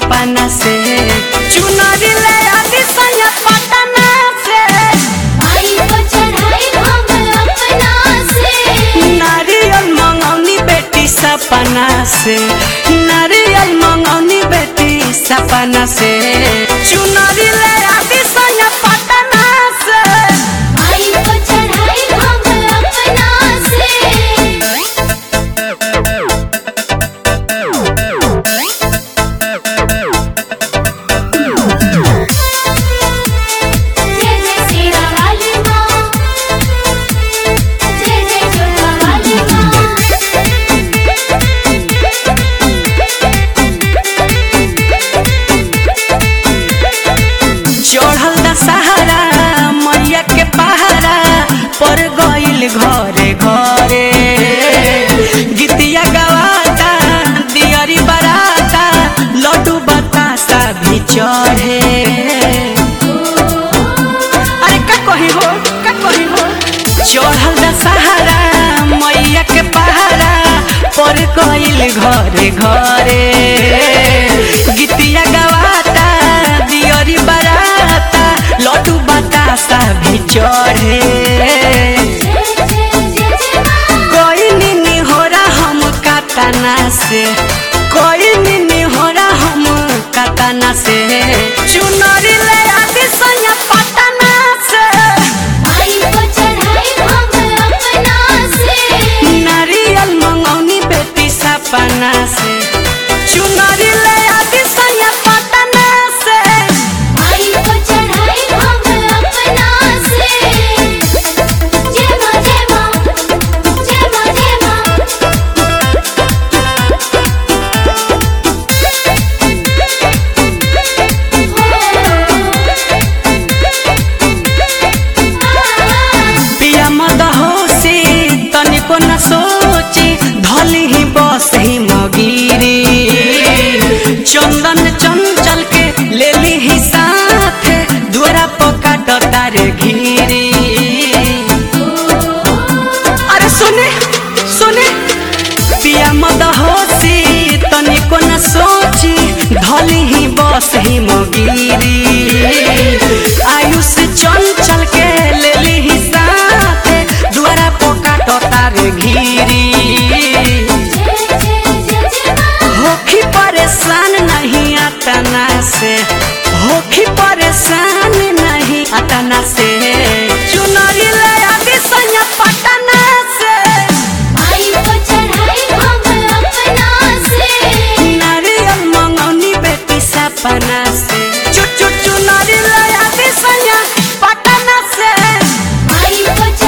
अपना से चुनरी ले आदि सैया पटना से आई को चढ़ाई हम अपना से नारियल मंगौनी बेटी सपना से नारियल मंगौनी बेटी सपना से चुनरी ले आदि सैया पटना से आई को चढ़ाई हम अपना से जय जय सीरा वाली माँ जय जय जोधा वाली चढ़ल दशहरा मैया के पहारा पर गइल घरे घरे गीतिया गवाता दियरी बराता लड्डू बतासा भी चढ़े अरे का कही हो का कही हो चढ़ल दशहरा मैया के पहारा पर गइल घरे घरे गीतिया गवाता दियरी बराता लड्डू बतासा भी चढ़े जय जय जय जय माँ कोई निनी हो रहा हम कातना से कोई निनी हो रहा हम कातना से चुनरी ले आदि सैया पटना से आई को चढ़ाई हम अपना से नारियल मंगौनी बेटी सपना से चुनरी ले आदि सैया पटना से आई को चढ़ाई हम अपना से जय माँ जय माँ जय माँ जय माँ पिया मद होसी तनिको न सोची धली ही बस ही मगीरी चंदन चंचल के ले ली ही साथ द्वारा पका डतार घीरी अरे सुने सुने पिया मद होसी तनिको न सोची धली ही बस ही मगीरी आयुष चंचल के ले ली ही साथ द्वारा पोका टोतार घीरी जय जय जय जय माँ होखी परेशान नहीं अतना से होखी परेशान नहीं अतना से चुनरी ले आदि सैया पटना से आई को चढ़ाई हम अपना से नारियल मंगौनी बेटी सपना से चु चु चुनरी ले आदि सैया पटना से आई को